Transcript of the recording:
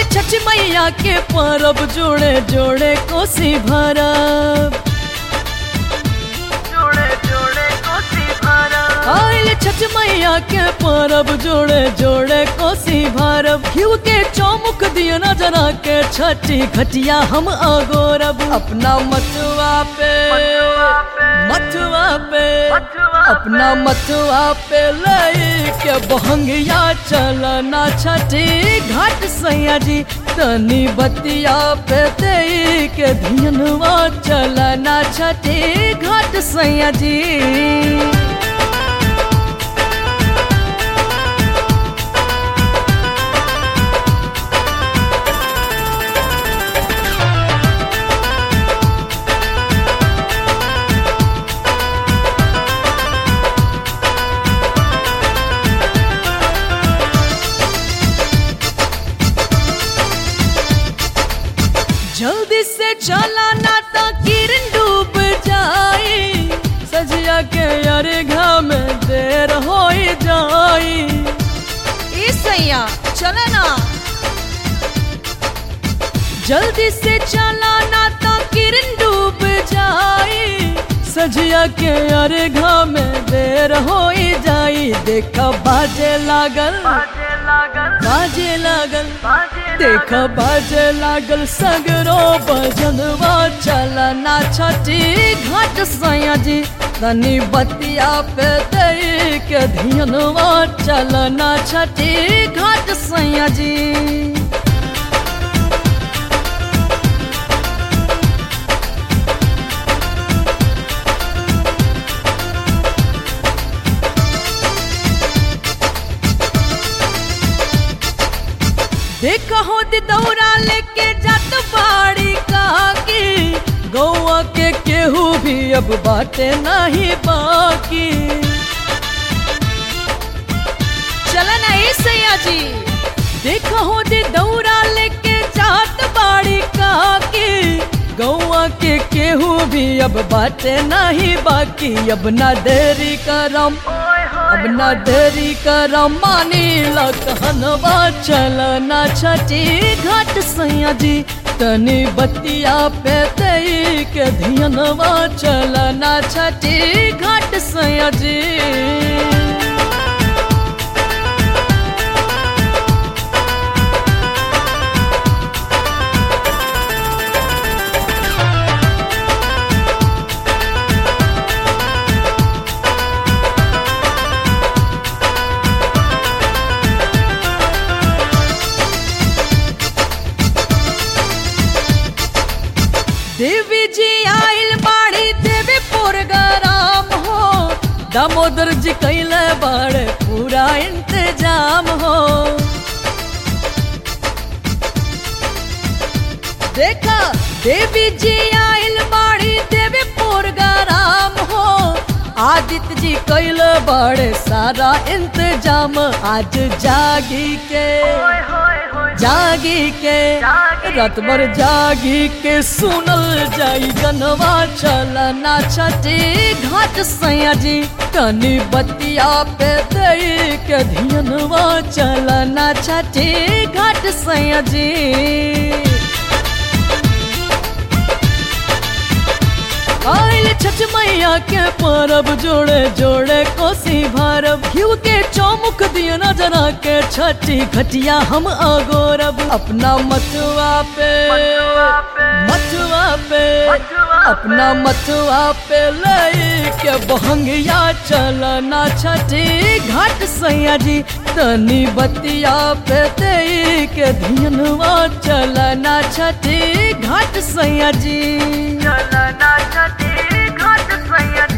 छठ मैया के परब जोड़े जोड़े कोसी भरब जोड़े जोड़े कोसी भरब आइल छठ मैया के परब जोड़े जोड़े कोसी भरब घिउ के चौमुख दिया नजरा के छठी घटिया हम अगोरब अपना मथुआ पे मथुआ पे अपना मथुआ पे ले के बहंगिया चलना छठी घाट सैया जी तनी बतिया पे दे के धियनवा चलना छठी घाट सैया जी जल्दी से चला ना तो किरण डूब जाए सजिया के अरघा में देर हो जाए ए सैया चले ना जल्दी से चला ना तो किरण डूब जाए सजिया के अरघा में देर हो जाए देखा बाजे लागल बाजे लागल बाजे लागल बाजे देख बाजे लागल सगरो बजनवा चलना छठी घाट सैया जी तनी बतिया पे दे के धियनवा चलना छठी घाट सैया जी देख हो दी दौरा लेके जात बाड़ी काकी गौआ के केहू भी अब बाटे नहीं बाकी चले ना ए सैया जी देख हो दी दौरा लेके जात बाड़ी काकी गौआ के केहू भी अब बाटे नहीं बाकी अब ना देरी करम ओए होए अब न देरी कर मानी लखनवा चलना छठी घाट सैया जी तनी बतिया पे दई के धियनवा चलना छठी घाट सैया जी देवी जी आइल बाड़ी देवी पुरगराम हो दामोदर जी कैले बाड़े पूरा इंतजाम हो देखा देवी जी आइल बाड़ी देवी पुरगराम हो आदित्य जी कैले बाड़े सारा इंतजाम आज जागी के ओए होए होए जागी के जागी रात भर जागी के सुनल जाई गनवा चलना छठी घाट सैया जी तनी बतिया पे दई के धियनवा चलना छठी घाट सैया जी आइल छठ मैया के परब जोड़े जोड़े कोसी भरब घिउ के चौमुख दिया नजरा के छठी घटिया हम अगोरब अपना मथुआ पे मथुआ पे मथुआ पे मथुआ अपना मथुआ पे ले के बहंगिया चलना छठी घाट सैया जी तनी बतिया पे दे के धियनवा चलना छठी घाट सैया जी चलना छठी घाट सैया